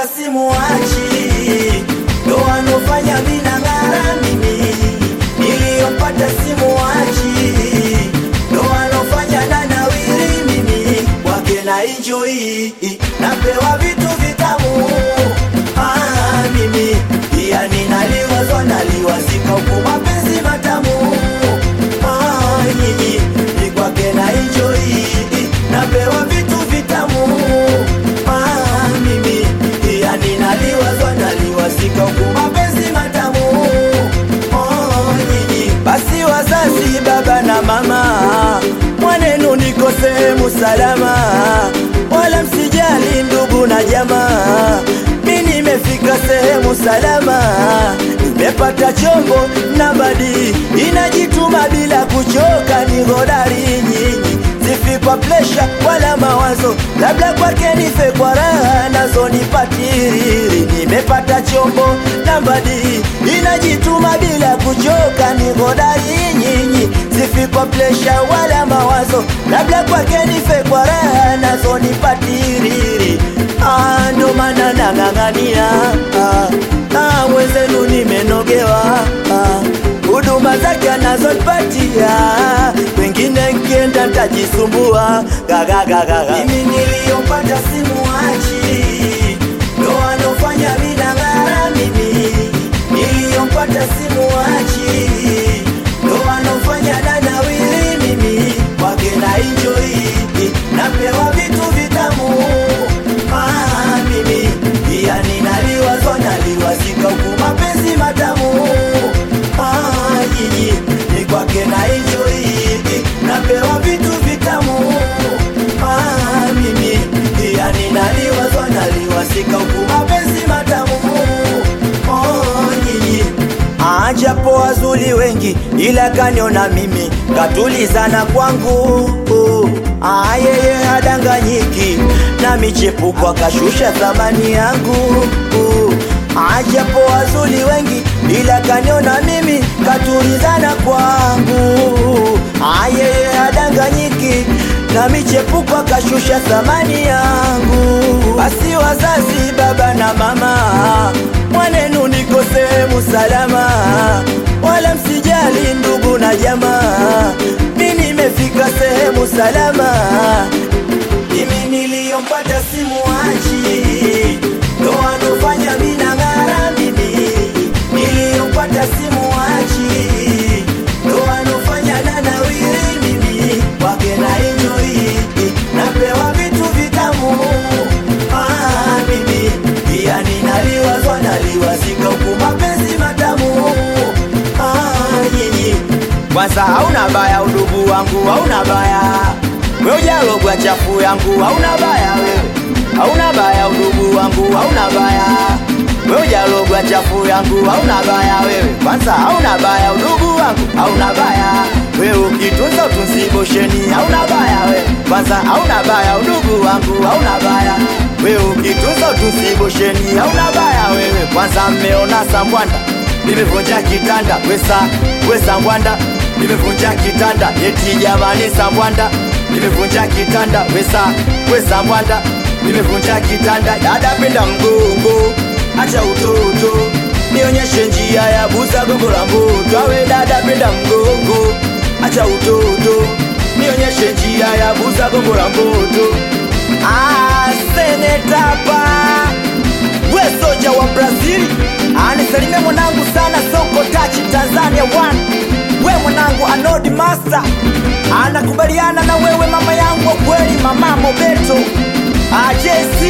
simuachi, ndo wanofanya mina ng'ara mimi. Niliyompata simuachi, ndo wanofanya na nawiri mimi. Kwake na enjoy, napewa vitu vitamu ah, mimi pia ninaliwazwa naliwazika huku mapenzi matamu ah, nyinyi ni kwake na enjoy, napewa vitu vitamu ah, mimi pia ninaliwazwa naliwazika huku mapenzi matamu oh, nyinyi basi wazazi baba na mama mwanenu niko sehemu salama wala msijali ndugu na jamaa mi nimefika sehemu salama nimepata chombo na badi inajituma bila kuchoka ni hodari nyinyi sifi kwa plesha wala mawazo labda kwake nife kwa raha nazo nipatiri nimepata chombo na badi inajituma bila kuchoka ni hodari nyinyi sifi kwa plesha wala mawazo labda kwake nife kwa raha nazo nipatiri Ah, ndo maana nang'ang'ania ah, ah, mwenzenu nimenogewa ah, huduma zake anazonipatia wengine nkienda ntajisumbua gagagagaga mimi niliyopata simuachi ndo anofanya mina ng'ara mimi niliyompata simuachi ndo anofanya na nawiri mimi kwake na enjoy napewa vitu vitamu ah, mimi pia ninaliwazwa naliwazika huku mapenzi matamu ah, nyinyi ni kwake na enjoy napewa vitu vitamu ah, mimi pia ninaliwazwa naliwazika huku mapenzi matamu oh, nyinyi ajapo wazuri wengi ila kaniona mimi katulizana kwangu Ah, yeye hadanganyiki na michepuko akashusha thamani yangu ajapo wazuri wengi ila kaniona mimi katulizana kwangu Ah, yeye hadanganyiki na michepuko akashusha thamani yangu basi wazazi baba na mama mwanenu niko sehemu salama wala msijali ndugu na jamaa mi nimefika sehemu salama mimi niliyompata simuachi ndo anofanya mina ng'ara mimi niliyompata simuachi ndo anofanya na nawiri mimi kwake na enjoy napewa vitu vitamu ah, mimi pia ninaliwazwa naliwazika huku mapenzi matamu ah, nyinyi kwanza hauna baya udugu wangu hauna baya we ujalogwa chafu yangu hauna baya wewe hauna baya udugu wangu hauna baya we ujalogwa chafu yangu hauna baya wewe kwanza hauna baya udugu wangu hauna baya we ukitunza utunzibosheni hauna baya wewe kwanza hauna baya udugu wangu hauna baya we ukitunza utunzibosheni hauna baya wewe kwanza mmeona sambwanda nimevunja kitanda wesa wesa ngwanda nimevunja kitanda eti jamani sambwanda nimevunja kitanda wesa wesa ngwanda nimevunja kitanda dada penda mgongo acha utoto nionyeshe njia ya buza gongo la mboto awe dada penda mgongo acha utoto nionyeshe njia ya buza gongo la mboto ah, senetapa we soja wa brazili anisalimia mwanangu sana soko tachi tanzania one we mwanangu anodi master anakubaliana na wewe mama yangu wa kweli mama mobeto ajesi